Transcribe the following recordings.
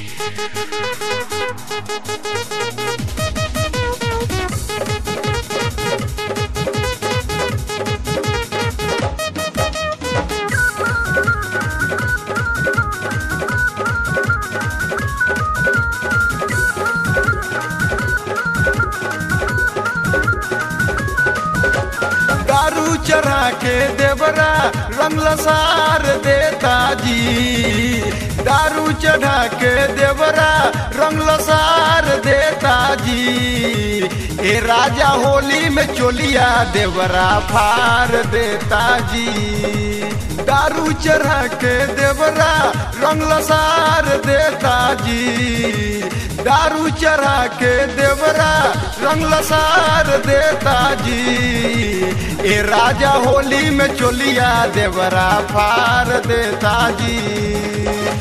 दारू चढ़ा के देवरा रंग लसार देता जी दारू चढ़ा के देवरा रंग लसार देता जी ए राजा होली में चोलिया देवरा फार देता जी दारू चढ़ा के देवरा रंग लसार देता जी दारू चढ़ा के देवरा रंग लसार देता जी ए राजा होली में चोलिया देवरा फार देता जी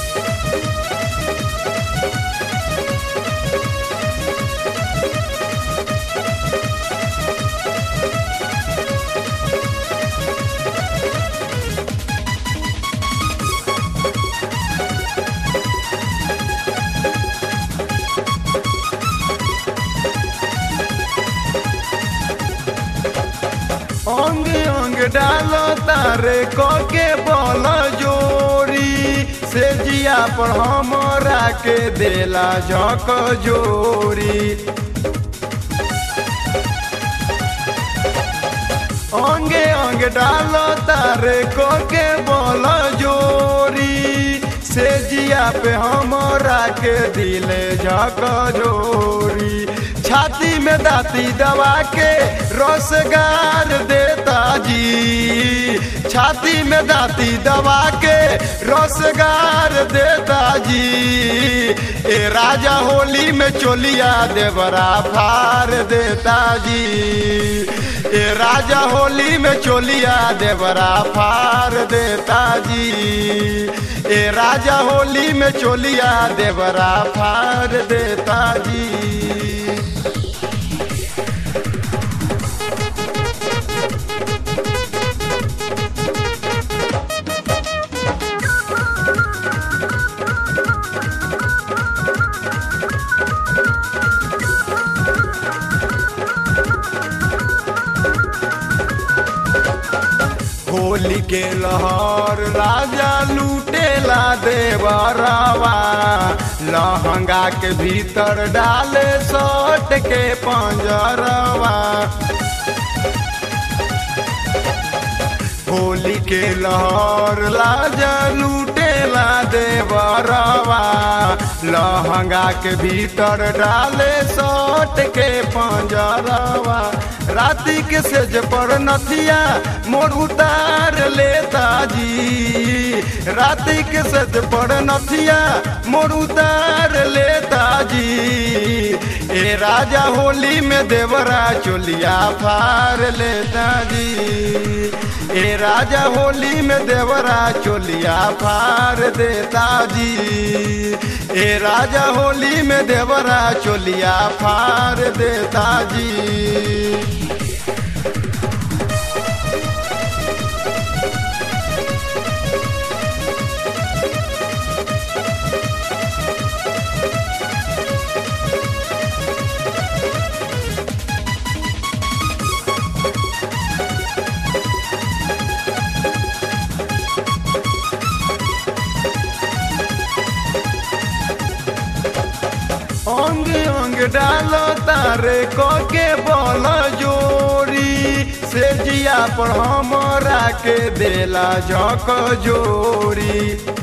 अंग अंग डालो तारे के बल जोरी से जिया पर हमरा के देला झक जोरी अंगे अंग डालो तारे के बल जोरी से जिया पे हमरा के दिले झक जोरी छाती में दाती दबा के रोसगार देता जी छाती में दाती दबा के रोसगार देता जी ए राजा होली में चोलिया देवरा फार देता जी ए राजा होली में चोलिया देवरा फार देता जी ए राजा होली में चोलिया देवरा फार देता जी होली के लहर राजा लूटेला देवरवा लहंगा के भीतर डाले सट के पंजरवा होली के लहर राजा लूटेला देवरवा लहंगा के भीतर डाले सट के पंजरवा राती के सेज पर नथिया मोर उतार लेता जी राती के सेज पर नथिया मोर उतार लेता जी ए राजा होली में देवरा चोलिया फार लेता जी ए राजा होली में देवरा चोलिया फार देता जी ए राजा होली में देवरा चोलिया फार देता जी अंग अंग डालो तारे के बल जोरी से जिया पर हमरा के देला झक जोरी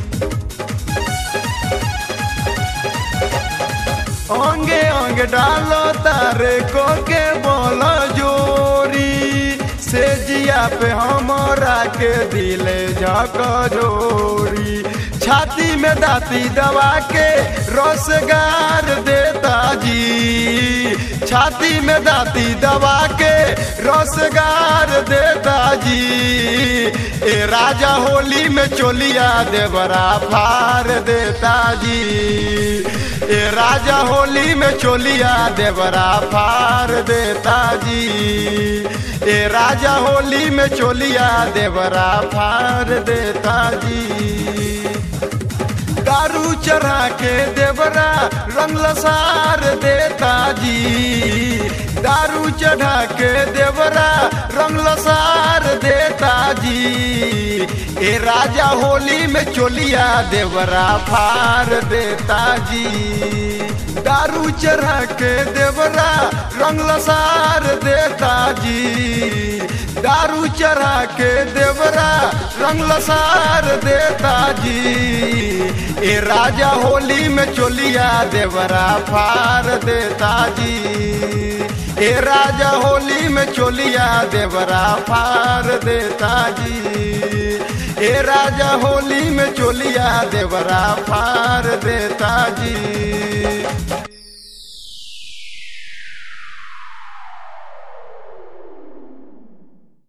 अंगे अंग डालो तारे के बल जोरी से जिया पे हमरा के दिले झक जोरी छाती में दाती दबा के रोसगार देता जी छाती में दाती दबा के रोसगार देता जी ए राजा होली में चोलिया देवरा फार देता जी ए राजा होली में चोलिया देवरा फार देता जी ए राजा होली में चोलिया देवरा फार देता जी दारू चढ़ा के देवरा रंग लसार देता जी दारू चढ़ा के देवरा रंग लसार देता जी ए राजा होली में चोलिया देवरा फार देता जी दारू चढ़ा के देवरा रंग लसार देता जी दारू चढ़ा के देवरा रंग लसार देता जी ए राजा होली में चोलिया देवरा फार देता जी ए राजा होली में चोलिया देवरा फार देता जी ए राजा होली में चोलिया देवरा फार देता जी